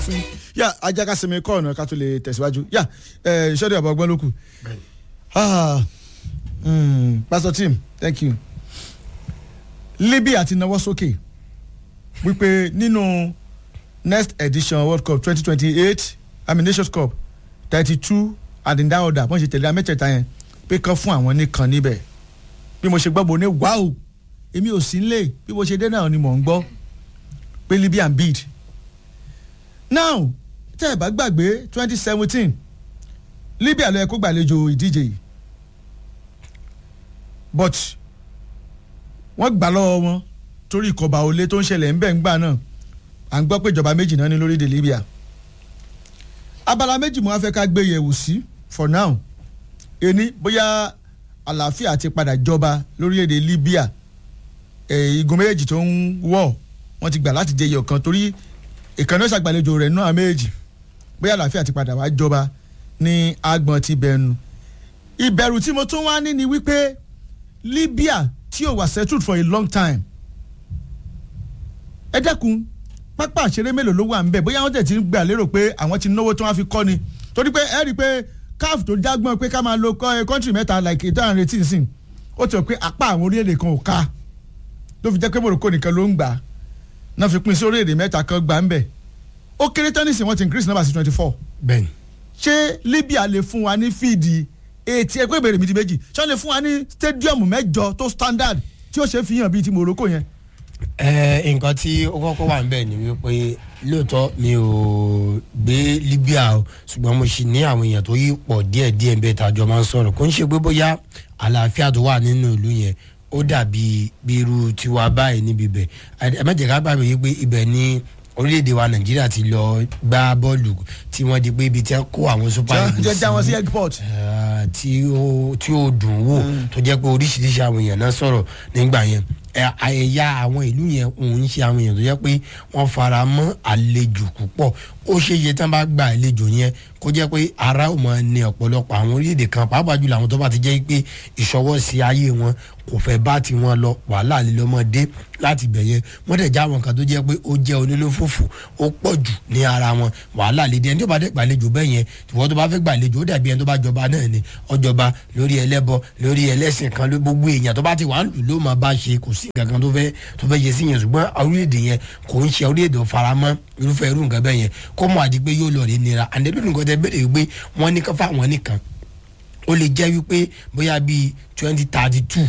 fún yà ajaka sinmi kọ́ ọ̀nà ká tó lè tẹ̀síwájú yà ìṣọ́dẹ̀ ọ̀bọ̀ ọgbọ́n ló kù. pastor tim thank you. libya ti nawọ́ sókè wípé nínú next edition world cup twenty twenty eight i mean nations cup thirty two and in that order wọ́n ṣe tẹ̀lé amẹ́tẹ̀ẹ̀ta yẹn pé kán fún àwọn nìkan níbẹ̀ bí mo ṣe gbọ́ bo ní wáò èmi ò sí nílé bí mo ṣe dé náà ni mò ń gbọ́ pé libya ń bid now tẹ́ ẹ̀ bá gbàgbé twenty seventeen libya ló yẹ kó gbàlejò ìdíje yìí but wọ́n gbà lọ́wọ́ wọn torí ìkọ̀bà olé tó ń ṣẹlẹ̀ ń bẹ̀ ń gbà náà à ń gbọ́ pé ìjọba méjì náà ní lórílẹ̀ libya abala méjì mo wá fẹ́ ká gbé yẹ̀wò sí for now ení bóyá àlàáfíà ti padà jọba lórílẹ̀‐èdè libya igun méjèèjì tó ń wọ̀ wọ́n ti gbà láti jẹ iyọ̀ kan torí ìkànnì ṣàgbàlejò rẹ̀ náà méjì bóyá àlàáfíà ti padà wá jọba ní agbọ̀n ti bẹ̀nu ìbẹ̀rù tí mo tún wá ní ni wípé libya tí ò wà settled for a long time ẹ dẹ́kun pápá àṣeré mélòó ló wà ń bẹ̀ bóyá wọ́n tẹ̀ ti ń gbà lérò pé àwọn ti náwó tí wọ́n fi kọ́ ni torí pé ẹ rí i pé caf tó jágbọ́n pé ká máa lo kọ́ńtì mẹ́ta like ètò àrùn retí nsìn ó ti rò pé apá àwọn orílẹ̀-èdè kan ò ká ló fi jẹ́ pé morocco nìkan ló ń gbà náà fi pín sí orílẹ̀-èdè mẹ́ta kan gbà ń bẹ̀ ó kéré tán nísìnyí wọ́n ti increase number sí twenty four. bẹ́ẹ̀ni. ṣé libya lè fún wa ní fíìdì etí ẹgbẹ́ ìbéèrè mi ti méjì ṣé wọ́n lè fún wa ní stadium mẹ́jọ tó standard tí ó ṣe fi hàn bíi ti morocco yẹn. ẹ nǹkan tí ó kọ́kọ́ wà níbẹ̀ ni wípé lóòótọ́ mi ò gbé libya o ṣùgbọ́n mo sì ní àwọn èèyàn tó yí pọ̀ díẹ̀díẹ̀ bẹ́ẹ̀ tàjọ máa ń sọ̀rọ̀ kò ń ṣe pé bóyá àlàáfíà tó wà nínú ìlú yẹn ó dàbí bí irú tiwa báyìí níbi ibẹ̀ ẹ má jẹ́ ká gbàgbé yìí pé ibẹ̀ ni orílẹ̀-èdè wa nàìjíríà ti lọ gbá bọ́ọ̀lù tí wọ́n di pé ibi tí wọ́n kó àwọn super eagles jẹ́ jáwọn sí airport. tí ó tí ó dùn wò tó jẹ́ pé oríṣiríṣi àwọn èèyàn náà sọ̀rọ̀ nígbà yẹn ẹ̀yà àwọn ìlú yẹn òun ń ṣe àwọn èèyàn tó jẹ́ pé wọ́n fara mọ́ àlejò púpọ̀ ó ṣe iye tán bá gba àlejò yẹn kó jẹ́ pé ara ò mọ̀ ní ọ̀pọ̀lọpọ̀ àwọn orílẹ̀-èdè kan pàápàá jùlọ àwọn tó bá ti jẹ́ pé ìṣọwọ́ sí ayé wọn kò fẹ́ bá ti wọn lọ wàhálà lílọ́mọdé láti bẹ̀ yẹn wọ́n dẹ̀ já wọn kan tó jẹ́ pé ó jẹ́ onínúfòfò ó pọ̀ jù ní ara wọn wàhálà lédè ẹni tó bá dẹ̀ gbàlejò bẹ́ẹ̀ yẹn ìwọ́n tó bá fẹ́ gbàlejò ó dàbí ẹni tó bá jọba náà ni ọjọba lórí ẹlẹ́bọ lórí ẹlẹ́sìn kan ló gbogbo èèyàn tó bá ti wà ń lù ló máa bá ṣe kò sí nǹkan kan tó fẹ́ tó fẹ́ yẹ sí yẹn ṣùgbọ́n orílẹ̀-èdè yẹn kò ń ṣe orílẹ̀-èdè faramọ́ irúfẹ́ irú nǹkan bẹ́ẹ̀ yẹn kó mọ̀ àdí pé yóò lọ rí nira àndẹ́lú nǹkan tẹ bẹ̀rẹ̀ wípé wọ́n ní ká fáwọn nìkan ó lè jẹ́ wípé bóyá bíi twenty thirty two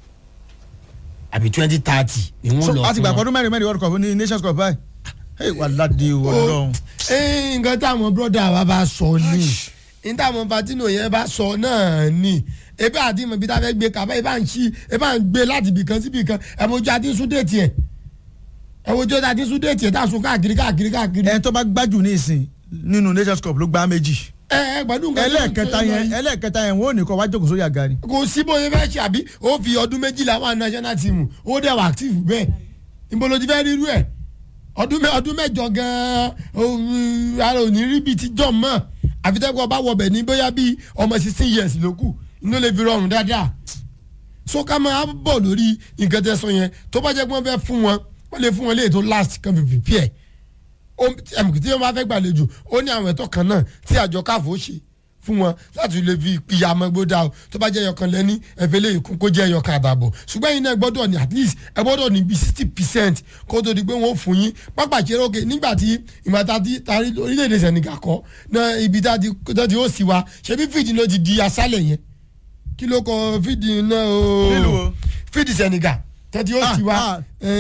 àbí twenty thirty ni wọ́n lọ so àti gbàgbọ́ ọdún mẹ́rin mẹ́rin world cup ní nations cup báyìí ẹ wà ládìí ọlọ́run. nǹkan táwọn bọ́dà wa bá sọ ni ní táwọn patino yẹn bá sọ náà ni ebi àti ìmọ̀ ibi tá a fẹ́ gbé kaba ebi à ń ṣí ebi à ń gbé láti ibìkan sí ibìkan ẹ̀mọ́jú àti súdẹ̀tì ẹ̀ ẹ̀mọ́jú àti súdẹ̀tì ẹ̀ tá a sún káàkiri káàkiri káàkiri. ẹni tó bá gbájú ní ìsìn nínú nations cup ló gbá méjì. ẹ ẹ gbẹdùn nǹkan tó ń ẹlẹ́ẹ̀kẹta yẹn ẹlẹ́ẹ̀kẹta yẹn wọ́n ò ní kọ́ wá jókòó sórí àga ni. kò sí bóyá fẹ́ ṣe àbí ó fi ọdún méjìlá wà national team ó dẹ̀ wà active bẹ́ẹ̀ níbo ló ti fẹ́ rírú ẹ̀ ọdún mẹ́jọ gan-an ara ò ní rí bíi ti jọ̀ mọ́ àfitẹ́kọ̀ ọba wọbẹ̀ ní bóyá bíi ọmọ sixteen years ló kù inú lè fi rọrùn dáadáa so ká máa bọ̀ lórí nǹkan tẹ́ sọ yẹn tó bá jẹ́ pé wọ́n fẹ́ fún wọn wọ́n lè fún wọn léyìí tó last kan fi prepare ẹ̀mùkì tí wọ́n bá fẹ́ gbàlejò ó ní àwọn ẹ̀tọ́ kan náà tí àjọ káfó ṣe fún wọn láti lè fi ìyá ọmọgbódà o tó bá jẹ́ ẹyọkan lẹ́ní ẹ̀fẹ́ lè kún kó jẹ́ ẹyọkan àdàbọ̀ ṣùgbọ́n yìí náà gbọ́dọ̀ ní at least ẹ gbọ́dọ̀ ní bíi sixty percent kó tó di pé wọ́n fún yín pápá ìṣeré òkè nígbà tí ìmọ̀ta ti tarí orílẹ̀-èdè Senegal kọ́ náà ibi tá ti ó sì wa ṣebí fìdí ló ti di asálẹ̀ yẹn kí ló kọ fídì náà o fídì Senegal tẹ́tí ó sì wá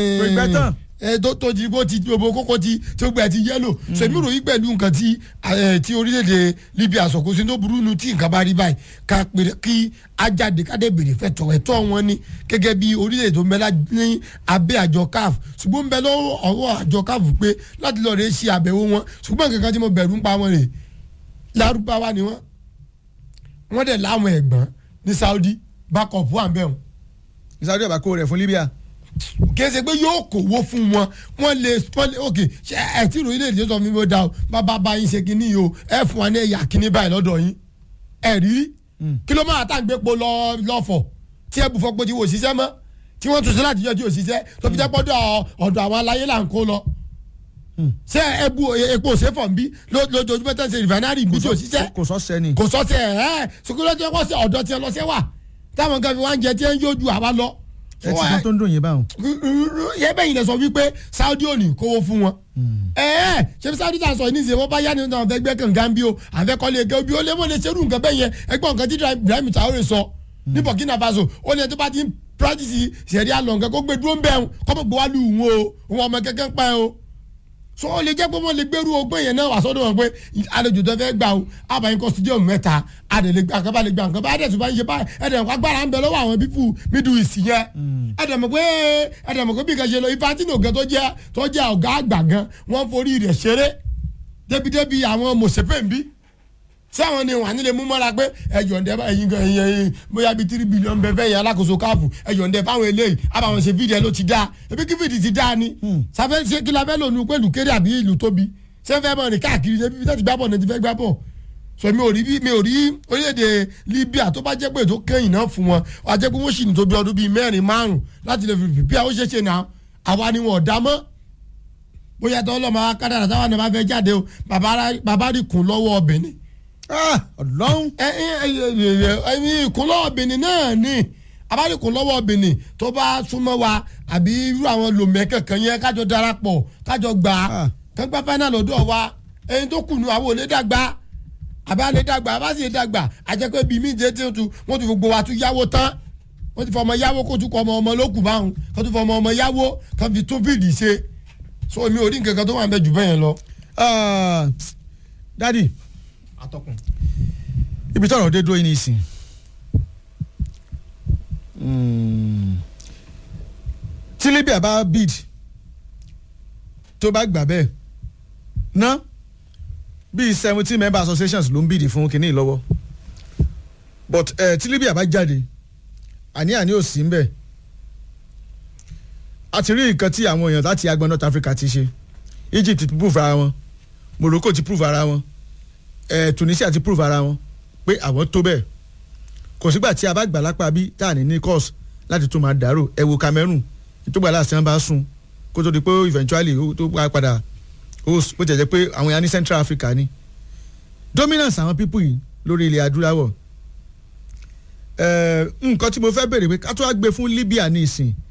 tó tó di bó ti gbogbo kókó ti tó gbẹ ti yẹlò sèmi ròyìn pẹ̀lú nǹkan tí tí orílẹ̀-èdè Libya sọ̀kò sí tó burú nu tí nǹkan bá rí báyìí ká pèrè kí ajáde kádé bèrè fẹ́tọ̀ ẹ̀tọ́ wọn ni gẹ́gẹ́ bí orílẹ̀-èdè tó ń bẹ ní abẹ́ àjọ CAF ṣùgbọ́n ń bẹ lọ́wọ́ ọwọ́ àjọ CAF pé láti lọ́ọ́ rẹ̀ ṣe àbẹ̀wò wọn ṣùgbọ́n kankan tí mo bẹ̀rù ń pa wọn rè lárúbáwá ni wọn wọn dẹ̀ láwọn ẹ̀gbọ́n ní Saudi backup wà bẹ́ẹ̀ o. Saudi ọba kó rẹ̀ fún Libya. kèsè pé yóò kówó fún wọn wọn lè wọn lè ok ṣe ẹ tí ìròyìn lè dé sọ fún mi bó da o bàbá bá yín ṣe kínní yìí o ẹ fún wa ní ẹ̀yà kínní báyìí lọ́dọ̀ yín ẹ rí kí ló máa tá à ń gbé po lọ lọ́fọ̀ tí ẹ bù fọ́ pé tí wò ṣiṣẹ́ mọ́ tí wọ́n tún sí láti yọjú òṣìṣẹ́ tó fi jẹ́ pọ́dọ̀ ọ̀dọ̀ àwọn aláyé là ń kó lọ ṣé ẹbu epo òṣèfọ̀ nbí lójoojúmọ́ tẹ́ ṣe rìfánárì nbí tí ò ṣiṣẹ́ kò sọ sẹ́ni. kò sọ́sẹ̀ ẹ̀ ṣùgbọ́n tí wọ́n ṣe ọ̀dọ́ tí wọ́n lọ ṣẹ́ wà táwọn kan fi wá ń jẹ tí wọ́n ń yójú àwa lọ. ẹ ti sọ tó ń dùn yín báwọn. yẹ bẹ́ẹ̀ yìí lẹ sọ wípé Saudi ò ní kówó fún wọn. ẹ ẹ ṣé bí Saudi ta sọ ní ìṣe wọn bá yá ni wọn fẹ́ gbẹ́ kànga bí o àfẹ́ kọ́lé ẹgẹ́ bí o lè wọ́n lè ṣerú nǹkan bẹ́ẹ̀ yẹn ẹgbọ́n nǹkan tí Ibrahim Traore sọ ní Burkina Faso ó ní ẹ tó bá ti ń practice ṣẹ̀rí àlọ́ nǹkan kó gbé dúró ń bẹ̀ wọn kọ́ mọ̀ gbọ́ wá lù wọn o wọn ọmọ kẹ́kẹ́ ń pa ẹ o so ó lè jẹ́ pé wọ́n lè gbẹ́rú ọgbọ́n yẹn náà wà sọ́dọ̀ wọn pé àlejò tó fẹ́ gbà o àbáyé kọ́ studio mẹ́ta àdè lè gbà nǹkan bá lè gbà nǹkan bá àdè tó bá ń ṣe báyìí ẹ̀dẹ̀ nǹkan agbára ń bẹ lọ́wọ́ àwọn bíbù middle east yẹn ẹ̀dẹ̀ mọ̀ pé ẹ̀dẹ̀ mọ̀ pé bí kan ṣe lọ ifá tí nìkan tó jẹ́ tó jẹ́ ọ̀gá àgbà gan wọ́n forí rẹ̀ ṣeré débi-débi àwọn mọ̀sẹ̀pẹ̀ ń bí ṣé àwọn ni wà nílé mú mọ́ra pé ẹ̀yọ̀ǹdẹ́ ẹ̀yin gan ẹ̀yin ẹ̀yin bóyá bíi tírí bílíọ̀nù bẹ́ẹ̀ bẹ́ẹ̀ yẹn alákòóso káàfù ẹ̀yọ̀ǹdẹ́ fáwọn eléyìí àbàwọn ṣe fídíẹ̀ ló ti dá ebi kí fídíì ti dá ni sáfẹ́ ṣé kí la fẹ́ lò ní pẹ̀lú kéré àbí ìlú tóbi ṣé fẹ́ mọ̀ ní káàkiri ṣé bíbí tó ti gbá bọ̀ ní ti fẹ́ gbá bọ̀ so mi ò rí mi ò rí orílẹ̀-èdè Libya tó bá jẹ́ pé tó kẹ́yìn náà fún wọn wà á jẹ́ pé wọ́n sì ní tó bí ọdún bíi mẹ́rin márùn láti lè fi pípẹ́ àwọn ṣẹ̀ṣẹ̀ náà àwa ni wọn ò dá mọ́ bóyá tó ọlọ́mọ akádàrà táwọn náà bá fẹ́ jáde o bàbá rí kùn lọ́wọ́ ọbẹ̀ ni ọlọ́run. ẹ ẹ ẹ ẹni ìkúnlọ́wọ́ benin náà ni abánikúnlọ́wọ́ benin tó bá súnmọ́ wa àbí irú àwọn lòmẹ́ kankan yẹn kájọ darapọ̀ kájọ gbà á kánpá fáínà lọ́dọ̀ wa ẹni tó kùnú àwọn olè dàgbà àbá lè dàgbà àbá sì lè dàgbà àjẹpẹ́ bíi mí jẹ́ tí wọ́n ti gbogbo wa tún yáwó tán wọ́n ti fọ ọmọ yáwó kó tún kọ ọmọ ọmọ lókùn báwọn kó tún fọ ọmọ ọmọ yáwó kó fi tún fìdí ṣe so mi ò rí nǹkan kan tó wà ń bẹ jù bẹ́ẹ̀ yẹn lọ. dadi atọ́kùn. ibi tọ́rọ̀ dé dúró yín nísìn tí Libya bá bid tó bá gbà bẹ́ẹ̀ ná bíi seventeen member associations ló ń bid fún kínní lọ́wọ́ but uh, tí Libya bá jáde àní-àní ò sí ń bẹ̀ a ti rí nǹkan tí àwọn èèyàn láti agbọn North Africa ti ṣe Egypt ti prove ara wọn Morocco ti prove ara wọn ẹ Tunisia ti prove ara wọn pé àwọn tó bẹ́ẹ̀ kò sígbà tí a bá gbà lápá bí tá à ní ní course láti tún máa dàrú ẹ wo Cameroon ìtògbà láti wọn bá sùn kó tó di pé eventually tó padà host bó jẹ́ jẹ́ pé àwọn ya ní Central Africa ni dominance àwọn people yìí lórí ilẹ̀ adúláwọ̀ nǹkan tí mo fẹ́ bèrè pé ká tó wá gbé fún Libya ní ìsìn